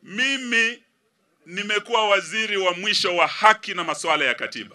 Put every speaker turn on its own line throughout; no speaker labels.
Mimi nimekuwa waziri wa mwisho wa haki na masuala ya katiba.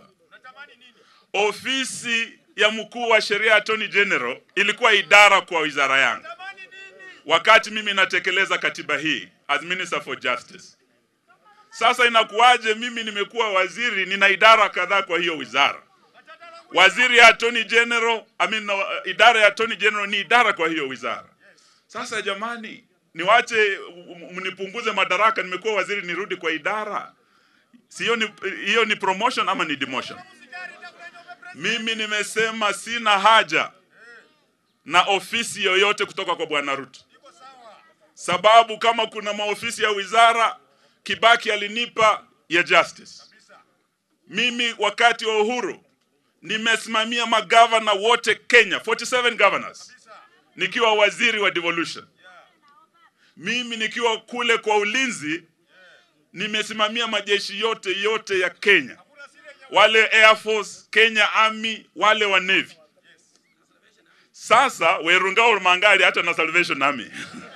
Ofisi ya mkuu wa sheria Attorney General ilikuwa idara kwa wizara yangu wakati mimi natekeleza katiba hii as Minister for Justice. Sasa inakuwaje mimi nimekuwa waziri, nina idara kadhaa kwa hiyo wizara? Waziri ya Attorney General, I mean, uh, idara ya Attorney General ni idara kwa hiyo wizara. Sasa jamani, niwache m- mnipunguze madaraka, nimekuwa waziri nirudi kwa idara? Si hiyo ni, hiyo ni promotion ama ni demotion? Mimi nimesema sina haja na ofisi yoyote kutoka kwa Bwana Ruto, sababu kama kuna maofisi ya wizara Kibaki alinipa ya justice. Mimi wakati wa uhuru nimesimamia magavana wote Kenya, 47 governors, nikiwa waziri wa devolution. Mimi nikiwa kule kwa ulinzi nimesimamia majeshi yote yote ya Kenya, wale Air Force, Kenya Army, wale wa Navy. Sasa Werungao Mangali hata na Salvation Army.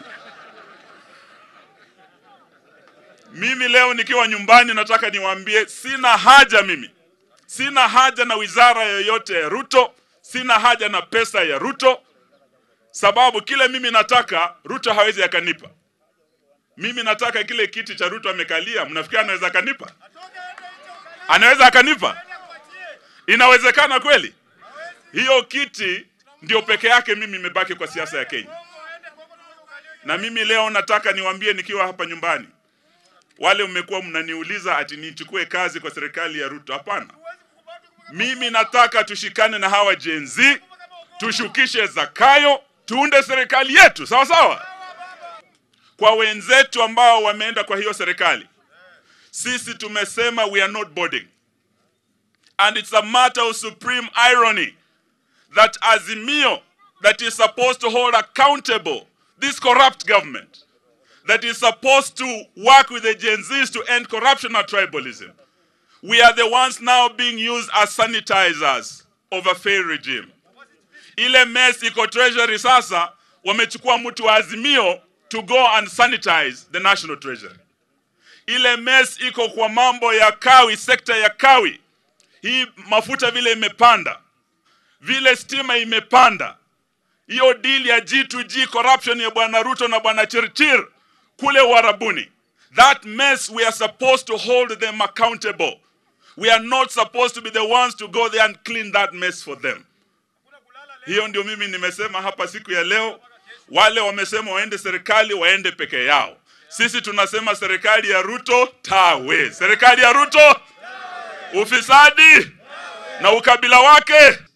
Mimi leo nikiwa nyumbani nataka niwaambie sina haja mimi. Sina haja na wizara yoyote ya Ruto, sina haja na pesa ya Ruto, sababu kile mimi nataka Ruto hawezi akanipa. Mimi nataka kile kiti cha Ruto amekalia, mnafikiri anaweza akanipa? Anaweza akanipa? Inawezekana kweli? Hiyo kiti ndio peke yake mimi imebaki kwa siasa ya Kenya. Na mimi leo nataka niwaambie nikiwa hapa nyumbani, wale mmekuwa mnaniuliza ati nichukue kazi kwa serikali ya Ruto. Hapana, mimi nataka tushikane na hawa Gen Z, tushukishe Zakayo, tuunde serikali yetu, sawa sawa. Kwa wenzetu ambao wameenda kwa hiyo serikali, sisi tumesema we are not boarding, and it's a matter of supreme irony that Azimio, that is supposed to hold accountable this corrupt government, that is supposed to work with the Gen Zs to end corruption and tribalism. We are the ones now being used as sanitizers of a failed regime. Ile mess iko treasury sasa, wamechukua mtu wa Azimio to go and sanitize the national treasury. Ile mess iko kwa mambo ya kawi, sekta ya kawi. Hii mafuta vile imepanda, vile stima imepanda, hiyo deal ya G2G corruption ya bwana Ruto na bwana Chirchir kule Warabuni. That mess we are supposed to hold them accountable. We are not supposed to be the ones to go there and clean that mess for them. Hiyo ndio mimi nimesema hapa siku ya leo. Wale wamesema waende serikali waende peke yao. Sisi tunasema serikali ya Ruto tawe. Serikali ya Ruto ufisadi na ukabila wake